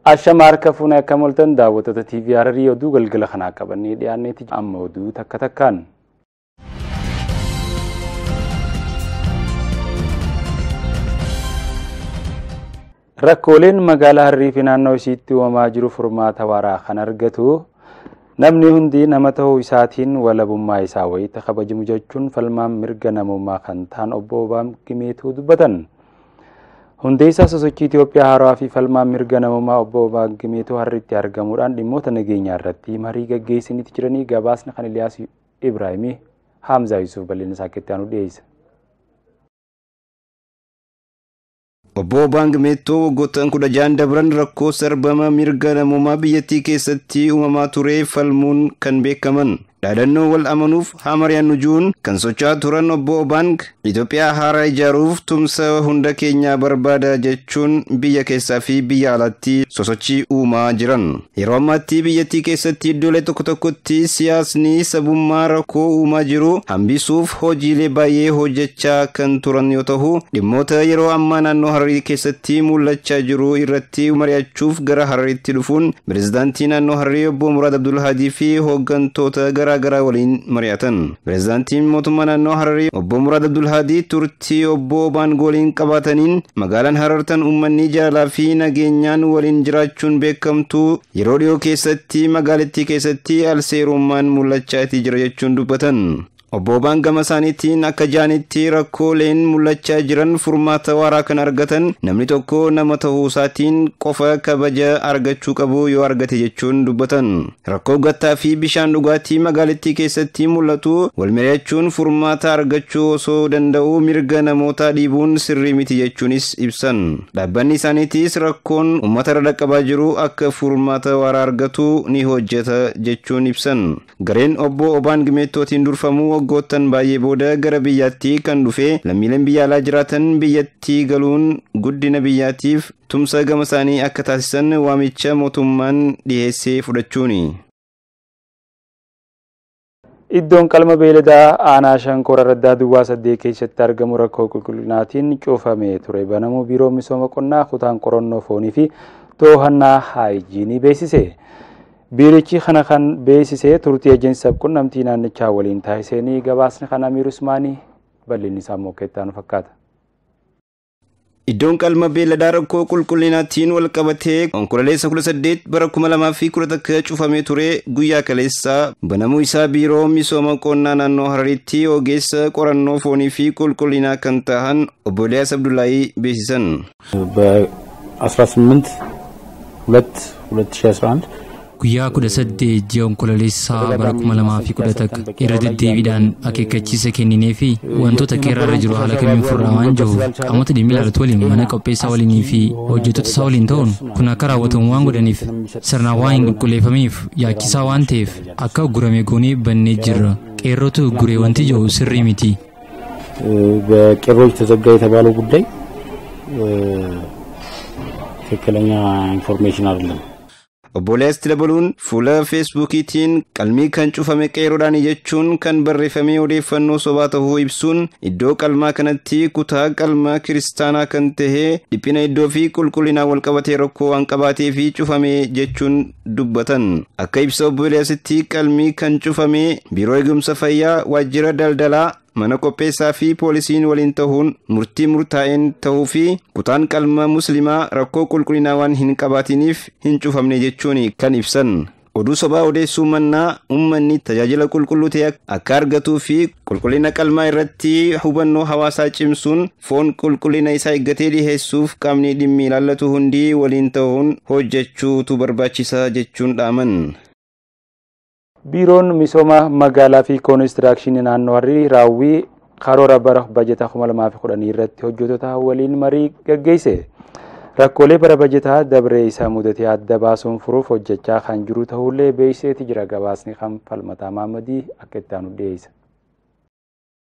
Ashama harka fuunee akka moltan daawwattoota TV Hararii oduu galgala kanaa qabannee dhiyaanneeti amma oduu takka takkaan. Rakkooleen magaalaa Harrii fi naannoo isiitti uumamaa jiru furmaata waaraa kan argatu namni hundi nama ta'uu isaatiin walabummaa isaa wayita kabajamu jechuun falmaan mirga namummaa kan ta'an obbo Obaam Gimeetuu dubbatan. Hundeessaa sosochii Itoophiyaa haarawaa fi falmaan mirga namummaa obbo Obaam Gimeetuu harritti argamuudhaan dhimmoota nageenyaa irratti marii gaggeessaniiti jiranii gabaasni kan Iliyaas Ibraahimii Haamzaa Yusuuf bal'ina isaa keessatti aanu dhiyeessa. Obbo Obaan Gimeettoo waggoottan kudha ja'an dabran rakkoo sarbama mirga namummaa biyyattii keessatti uumamaa ture falmuun kan beekaman. Dhaadannoo wal amanuuf haa mari'annu juun kan socho'aa turan obbo Obaang Itoophiyaa haaraa ijaaruuf tumsa hunda keenyaa barbaada jechuun biyya keessaa fi biyya alaatti sosochii uumaa jiran. Yeroo ammaatti biyyattii keessatti iddoolee tokko tokkotti siyaasni sabummaa rakkoo uumaa jiru hambisuuf hojiilee baay'ee hojjechaa kan turan yoo ta'u dhimmoota yeroo ammaa naannoo Hararii keessatti mul'achaa jiru irratti mari'achuuf gara Harariitti dhufuun pireezidaantii naannoo Hararii obbo Muraad Abdulhaadii fi hooggantoota garaa garaa waliin mari'atan. Pireezidaantiin mootummaa naannoo Hararii obbo Muraad Abdulhaadii turtii obbo Obaan waliin qabaataniin magaalaan Harartan uummanni jaalala fi nageenyaan waliin jiraachuun beekamtu yeroo dhiyoo keessatti magaalattii keessatti alseerummaan mul'achaa jira jechuun dubbatan. Obbo Obaan gama isaaniitiin akka jaanitti rakkooleen mul'achaa jiran furmaata waaraa kan argatan namni tokko nama ta'uu isaatiin qofa kabaja argachuu qabu yoo argate jechuun dubbatan. Rakkoo gattaa fi bishaan dhugaatii magaalattii keessatti mul'atu wal mari'achuun furmaata argachuu osoo danda'u mirga namootaa dhiibuun sirrii miti jechuunis ibsan. Dhaabbanni isaaniitis rakkoon uummata irra dhaqqabaa jiru akka furmaata waaraa argatu ni hojjeta jechuun ibsan. Gareen obbo Obaan Gimeettootiin durfamu waggoottan baay'ee booda gara biyyaatti kan dhufe lammiileen biyya alaa jiraatan biyyattii galuun guddina biyyaatiif tumsa gama isaanii akka taasisan waamicha mootummaan dhiheessee fudhachuuni. Iddoon qalma beeladaa aanaa shankoora raddaa duwwaa saddeet keessatti argamu rakkoo qulqullinaatiin cufamee ture banamuu biiroo misooma qonnaa kutaan qorannoo foonii fi to'annaa haayijiinii beeksise. biirichi kana kan beeksise turtii ejeensi sabquunnamtii naannichaa waliin taasisanii gabaasni kan amiir usmaanii bal'inni isaa immoo keettaan fakkaata. Iddoon qalma beelladaa rakkoo qulqullinaatiin wal qabatee onkololeessa 18 bara 2011 cufamee ture guyyaa kaleessaa banamuu isaa biiroo misooma qonnaa naannoo Hararitti ogeessa qorannoo foonii fi qulqullinaa kan ta'an obbo Eliyaas Abdullaahii beeksisan. በ18 2 2011 guyyaa kudha saddeet ji'a onkololeessaa bara kuma lamaa fi kudha takka irra deddeebiidhaan akeekkachiisa kenninee fi wantoota keerraarra jiru haala kamiin furraa waan jiruuf qaamota dhimmi ilaalatu waliin mana qopheessaa waliinii fi hojjettoota isaa waliin ta'uun kun akka raawwatamu waan godhaniif sirnaan waan hin qulqulleeffamiif yaachisaa waan ta'eef akka uggurame goonee bannee jirra qeerrootu ugguree wanti jiru sirrii miti. በቄሮች ተዘጋ የተባለው ጉዳይ ትክክለኛ ኢንፎርሜሽን አይደለም። Obbo Eliyaas dabaluun fuula feesbuukiitiin qalmii kan cufame qeeroodhaan jechuun kan barreeffamee odeeffannoo sobaa ta'uu ibsuun iddoo qalmaa kanatti kutaa qalmaa kiristaanaa kan tahe dhiphina iddoo fi qulqullinaa walqabatee rakkoo waan qabaatee fi cufame jechuun dubbatan. Akka ibsa obbo Eliyaasitti qalmii kan cufame biiroo eegumsa fayyaa waajjira daldalaa mana qopheessaa fi poolisiin waliin ta'uun murtii murtaa'een ta'uu fi kutaan qalma muslimaa rakkoo qulqullinaa waan hin qabaatiniif hin cufamne jechuun kan ibsan. Oduu sobaa odeessuu mannaa uummanni tajaajila qulqulluu ta'e akka argatuu fi qulqullina qalmaa irratti hubannoo hawaasaa cimsuun foon qulqullina isaa eeggatee dhiheessuuf qaamni dhimmi ilaallatu hundi waliin ta'uun hojjechuutu barbaachisa jechuun dhaaman. biiroon misooma magaalaa fi koonistirakshinii naannoo harrii raawwii karoora bara bajetaa 2010 irratti hojjettoota waliin marii gaggeesse. Rakkoolee bara bajetaa dabree isaa mudatee adda baasuun furuuf hojjechaa kan jiru ta'ullee beeksiseeti jira gabaasni kan falmataa Maamadii akka itti aanu dhiyeessa.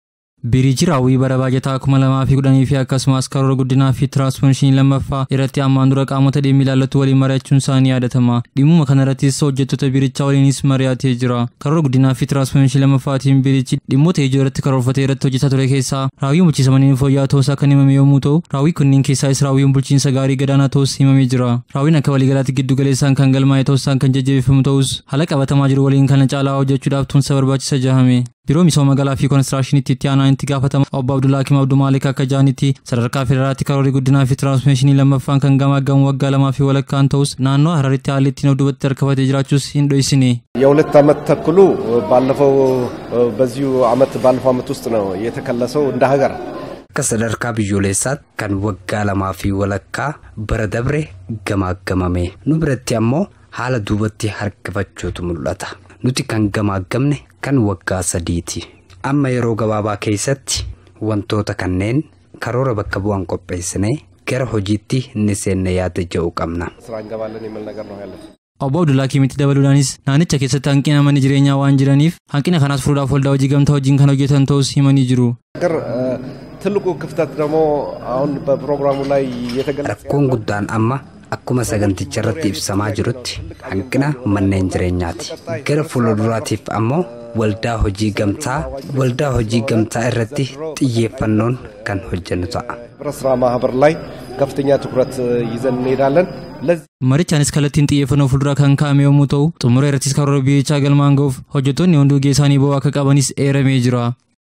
Biriiji raawwii bara baajataa kuma lamaa fi kudhanii fi akkasumas karoora guddinaa fi tiraanspoonshinii lammaffaa irratti ammaan dura qaamota dhimmi ilaallatu waliin mari'achuun isaanii yaadatama. Dhimmuma kanarrattis hojjettoota birichaa waliinis mari'atee jira. Karoora guddinaa fi tiraanspoonshinii lammaffaatiin birichi dhimmoota ijoo irratti karoorfatee irratti hojjetaa ture keessaa raawwiin bulchiinsa manneen fooyya'aa ta'uusaa kan himame yommuu ta'u, raawwii kunniin keessaas raawwiin bulchiinsa gaarii gadaanaa ta'us himamee jira. Raawwiin akka waliigalaatti giddu galeessaan kan galmaa'e ta'uusaan kan jajjabeeffamu ta'us haala qabatamaa jiru waliin kana caalaa hojjechuudhaaf tumsa barbaachisa jahame. Biiroo misooma magaalaa fi koonistiraashiniitti itti aanaa itti gaafatama obbo Abdullaa Hakim Abduu Maalik akka jaanitti sadarkaa federaalaatti karoorri guddinaa fi tiraansmeeshinii lammaffaan kan gamaaggamu waggaa lamaa fi walakkaan ta'us naannoo Hararitti haalli ittiin of duubatti harkifatee jiraachuus hin dhoksine. የሁለት ዓመት ተኩሉ ባለፈው በዚሁ ዓመት ባለፈው ዓመት ውስጥ ነው የተከለሰው እንደ ሀገር akka sadarkaa biyyoolessaatti kan waggaa lamaa fi walakkaa bara dabre gamaaggamame nu biratti ammoo haala duubatti harkifachuutu mul'ata nuti kan gamaaggamne kan waggaa sadiiti amma yeroo gabaabaa keessatti wantoota kanneen karoora bakka bu'an qopheessinee gara hojiitti inni seenne yaada jedhu qabna. ስራ እንገባለን የሚል ነገር ነው ያለን። Obbo Abdullaa Kimitti dabaluudhaanis naannicha keessatti hanqina manni jireenyaa waan jiraniif hanqina kanaas furuudhaaf waldaa hojii gamtaa wajjin kan hojjetan ta'us himanii jiru. ነገር ትልቁ ክፍተት ደግሞ አሁን በፕሮግራሙ ላይ የተገለጸ Rakkoon guddaan amma akkuma saganticha irratti ibsamaa jirutti hanqina manneen jireenyaati. Gara fuulduraatiif ammoo waldaa hojii gamtaa waldaa hojii gamtaa irratti xiyyeeffannoon kan hojjennu ta'a. ህብረት ስራ ማህበር ላይ ከፍተኛ ትኩረት ይዘን እንሄዳለን። ለዚህ Marichaanis kallattiin xiyyeeffannoo fuulduraa kan kaa'ame yommuu ta'u xumura irrattis karoora biyyichaa galmaan ga'uuf hojjettoonni hunduu gahee isaanii ba'uu akka qabanis eeramee jira.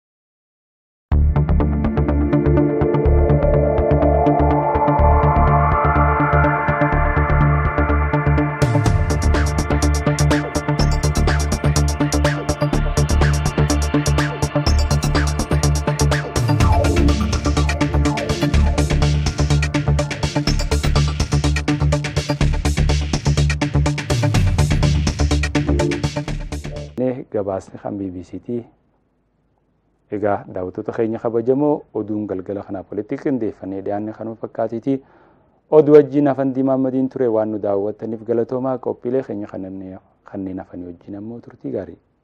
Inni gabaasni kan BBC'ti. Egaa daawwattoota keenya kabajamoo oduun galgala kanaaf walitti qindeeffannee dhiyaanne kanuma fakkaatiiti. Oduu wajjin hafan diimaamadiin ture waan nu daawwattaniif galatoomaa qophiilee keenya kanneen hafanii wajjin ammoo turtii gaarii.